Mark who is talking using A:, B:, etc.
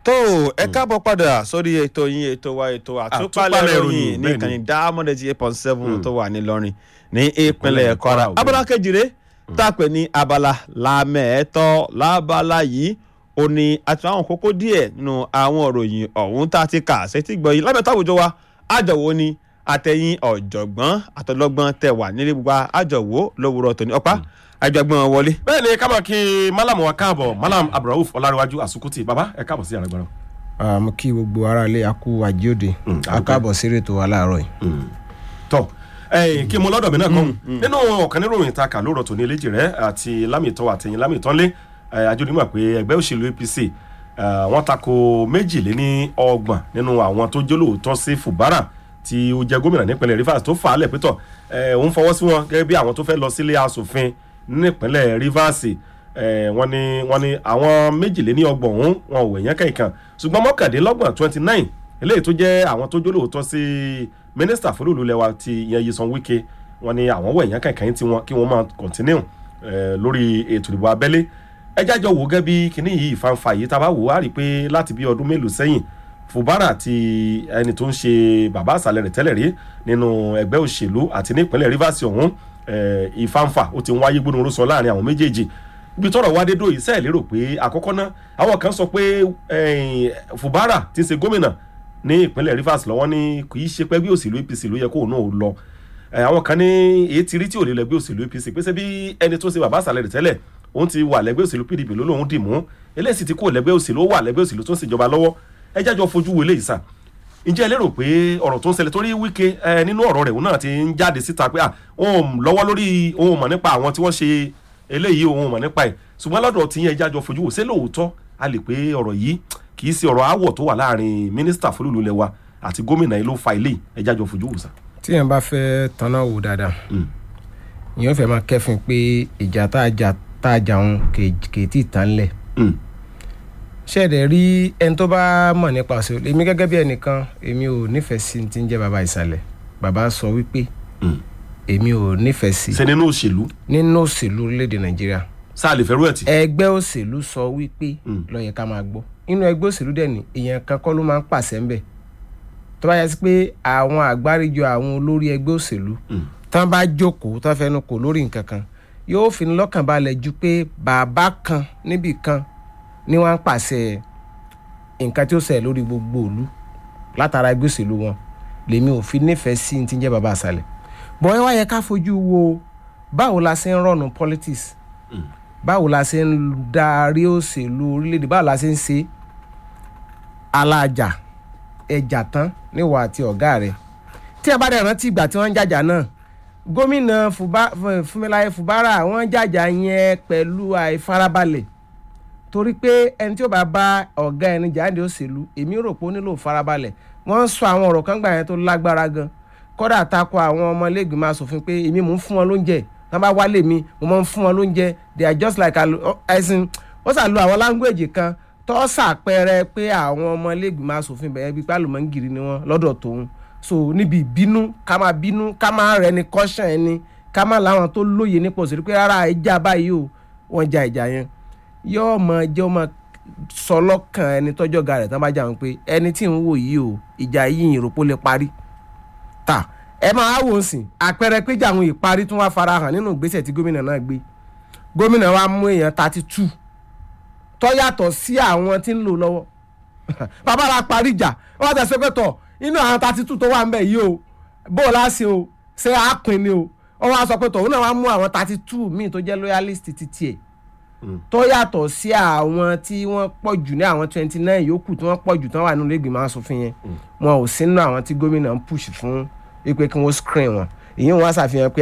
A: tó ẹ káàbọ̀ padà sórí ètò yín ètò wa ètò àtúpalẹ̀
B: Àtúpalẹ̀
A: ìròyìn
B: ìròyìn,
A: ní
B: bẹ́ẹ̀
A: ìkànnì
B: ni.
A: diamond eight point seven tó wà nílọrin ní ìpínlẹ̀
B: Ìpínlẹ̀
A: kwara
B: Kwara,
A: abala kejìlé tá a pè ní abala lámẹ̀ẹ́tọ́ lábala yìí ó ní àti àwọn kókó díẹ̀ nínú àwọn ìròyìn ọ̀hún tá a ti kà sétí gbọ́ yìí lábẹ́tọ́ àwùjọ wa àjọwò ni àtẹ̀yìn ọ̀jọ̀gbọ́n àtọlọ́gbọ́n tẹ̀ wà nílé gbogbo àjọwò lówùrọ̀ tòní ọ̀pá àjọgbọ́n wọlé.
B: bẹ́ẹ̀ ni ká máa kí malam wa káàbọ̀ malam abdulrauf ọlárẹ̀wájú àsùkùtì baba ẹ káàbọ̀ sí àrẹ̀gbọ́n.
C: Ah, mo kí gbogbo aráalé akú àjíòde
B: Mm,
C: akábọ̀ sí ètò wa láàárọ̀ yìí.
B: tọ ẹyìn kí mo lọ́dọ̀ mi náà kọ́ nínú ọ̀kan níròyìn ta kà lóòrọ̀ tó ní eléjì rẹ àti lámìtọ́ àtẹ̀yìn lámìtọ́lé àjọyọ̀ pé ẹgbẹ́ òṣèlú apc eh, wọ́n tako méjìléní ọgbọ̀n nínú àwọn tó jólóòótọ́ sí fubara tí ó jẹ gómìnà nípínlẹ̀ rivers tó fà á lẹ̀ pétọ̀ òun fọwọ́ sí wọn gẹ́gẹ́ bí àwọn tó fẹ́ lọ sílé asòfin nípínlẹ̀ rivers eh, wọ́n ní wọ́n ní àwọn méjìléní ọgbọ̀n ọ̀hún wọn ò èèyàn kẹ̀kàn ṣùgbọ́n mọ́kàndínlọ́gbọ̀n twenty nine eléyìí tó jẹ́ àwọn tó jólóòótọ́ sí mínísítà fúlùlù lẹ́wà ti ìyẹn Nyesom Wike wọ́n ní àwọn wọ̀ èèyàn kẹ̀kẹ́ tí wọ́n kí wọ́n máa continue eh, lórí ètò ìdìbò abẹ́lé ẹ jájọ wò gẹ́gẹ́ bí kinní yìí fanfa yìí tá a bá wò á rí i pé láti bí ọdún mélòó sẹ́yìn Fubara àti ẹni tó ń ṣe bàbá àṣàlẹ̀ rẹ̀ tẹ́lẹ̀ rí nínú ẹgbẹ́ òṣèlú àti ní ìpínlẹ̀ Rivers ọ̀hún eh, ìfanfa ó ti ń wáyé gbónúró sọ láàrin àwọn méjèèjì ibi tọ́rọ̀ wá dé dòyìí sẹ́ẹ̀ lérò pé àkọ́kọ́ náà àwọn kan sọ pé eh, Fubara ti ń ṣe gómìnà ní ìpínlẹ̀ Rivers lọ́wọ́ ní kì í ṣe pé ẹgbẹ́ òṣèlú APC ló yẹ kó náà ó lọ Eh, àwọn kan ní èyí ti rí tí ò lè lẹ́gbẹ́ òṣèlú APC pé ṣé bí ẹni tó ṣe bàbá àṣàlẹ̀ rẹ̀ tẹ́lẹ̀ òun ti wà lẹ́gbẹ́ òṣèlú PDP ló lóun dì mú eléyìí ti kó lẹ́gbẹ́ òṣèlú ó wà lẹ́gbẹ́ òṣèlú tó ń ṣèjọba lọ́wọ́ ẹ jájọ fojú wo eléyìí sà ǹjẹ́ ẹ lérò pé ọ̀rọ̀ tó ń ṣẹlẹ̀ torí Wike ẹ nínú ọ̀rọ̀ rẹ̀ òun náà ti ń jáde síta pé ah, òun lọ́wọ́ lórí òun mọ̀ nípa àwọn tí wọ́n ṣe eléyìí òun mọ̀ nípa ẹ̀ ṣùgbọ́n lọ́dọ̀ tí yẹn ẹ jájọ fojú wò ṣé lóòótọ́ a lè pé ọ̀rọ̀ yìí kì í ṣe ọ̀rọ̀ aáwọ̀ tó wà láàrin mínísítà fúlùlù lẹ́wà àti gómìnà yìí ló fa ilé ẹ jájọ fojú wò sà.
C: tí yẹn bá fẹ́ tanná wò dáadáa
B: Mm.
C: ìyẹn fẹ́ máa kẹ́fìn pé ìjà tá a jà tá a jà òun kè kè tí ì tán lẹ̀
B: Mm.
C: ṣẹ̀dẹ̀ rí ẹni tó bá mọ̀ nípa òṣèlú èmi gẹ́gẹ́ bí ẹnìkan èmi ò nífẹ̀ẹ́ sí ti ń jẹ́ bàbá ìsàlẹ̀ bàbá sọ wípé
B: Mm.
C: èmi ò nífẹ̀ẹ́ sí
B: ṣe nínú òṣèlú
C: nínú òṣèlú orílẹ̀-èdè nàìjíríà
B: sáà lè fẹ́rù ẹ̀ tì.
C: ẹgbẹ́ òṣèlú sọ wípé
B: Mm.
C: ló yẹ ká máa gbọ́ inú ẹgbẹ́ òṣèlú dẹ̀ ní èèyàn kan kọ́ ló máa ń pàṣẹ ńbẹ̀ tó bá yẹ sí pé àwọn àgbáríjọ àwọn olórí ẹgbẹ́ òṣèlú
B: Mm.
C: tán bá jókòó tán fẹnu kò lórí nǹkan kan yóò fi ní lọ́kàn balẹ̀ ju pé bàbá kan níbì kan ni wọ́n ń pàṣẹ nǹkan tí ó ṣẹlẹ̀ lórí gbogbo ìlú látara ẹgbẹ́ òṣèlú wọn lèmi ò fi nífẹ̀ẹ́ sí ní ti ń jẹ́ bàbá àṣàlẹ̀ bọ́n ẹ wá yẹ ká fojú wo báwo la ṣe ń rọ̀nù politics
B: Mm.
C: báwo la ṣe ń darí òṣèlú orílẹ̀-èdè báwo la ṣe ń ṣe alájà ẹjà tán níwọ̀ àti ọ̀gá rẹ̀ tí a bá dẹ̀ rántí ìgbà tí wọ́n ń jàjà náà gómìnà Fuba- Fu- Fúnmiláyé Fubara wọ́n jàjà yẹn pẹ̀lú àìfarabalẹ̀ torí pé ẹni tí ó bá bá ọ̀gá ẹni jáde òṣèlú èmi rò pé ó nílò farabalẹ̀ wọ́n ń sọ àwọn ọ̀rọ̀ kan gbà yẹn tó lágbára gan kódà takò àwọn ọmọlẹ́gbẹ̀mọ asòfin pé èmi mò ń fún wọn lóúnjẹ tí wọ́n bá wálé mi mo máa ń fún wọn lóúnjẹ they are just like alo- ẹ̀sìn ó sà lo àwọn láńgbèjì kan tó ṣàpẹẹrẹ pé àwọn ọmọlẹ́gbẹ̀mọ asòfin bẹ̀rẹ̀ bíi pálọ̀mọ́ngìrì ni wọ́n lọ́dọ̀ tòun so níbi ìbínú ká máa bínú ká máa rẹ ni kọ́ṣàn ẹni ká máa láwọn tó lóye nípa òṣèlú pé rárá ìjà báyìí o wọ́n ja ìjà yẹn yóò mọ jẹ́ ọmọ sọ lọ́kàn ẹni tọ́jọ́ ga rẹ̀ tán bá jà wọn pé ẹni tí ń wò yìí o ìjà yìí ìròpó lè parí ta ẹ máa wò ó sìn àpẹẹrẹ péjà àwọn ìparí tún wá farahàn nínú ìgbésẹ̀ tí gómìnà náà gbé gómìnà wa mú èèyàn thirty two tó yàtọ̀ sí àwọn tí ń lò lọ́wọ́ bàbá ra parí ìjà wọ́n wá tẹ̀sí pé tọ̀ inú àwọn thirty two tó wà ń bẹ̀ yìí o bó o láṣẹ o ṣé àápín ni o wọ́n wá sọ pé tọ̀ òun náà wá mú àwọn thirty two míì tó jẹ́ loyalist ti tiẹ̀ tó yàtọ̀ sí àwọn tí wọ́n pọ̀ jù ní àwọn twenty nine yòókù tí wọ́n pọ̀ jù tí wọ́n wà nínú ìgbìmọ̀ asòfin yẹn wọn ò sínú àwọn tí gómìnà ń push fún wípé kí wọ́n screen wọn èyí wọn á ṣàfihàn pé